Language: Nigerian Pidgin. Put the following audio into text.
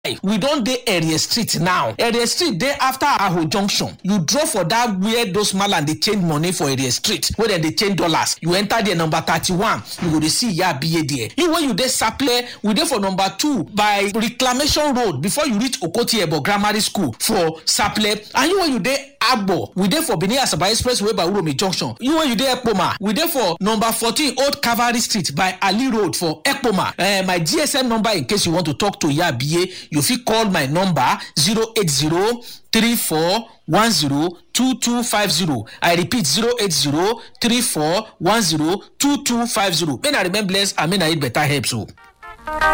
we don dey area street now area street dey after aho junction you drop for that where those malam dey change money for area street wey dem dey change dollars you enter there number thirty-one you go dey see iya abiye there you wey you dey saple we dey for number two by reclamation road before you reach okoti ebo grammar school for saple and you wey you dey agbo we dey for benin asaba express way by uromi junction you wey you dey ekpoma we dey for number fourteen old cavalry street by ali road for ekpoma uh, my gsm number in case you want to talk to iya abiye you fit call my number zero eight zero three four one zero two two five zero i repeat zero eight zero three four one zero two two five zero may na remain blessed and may na eat better helps o.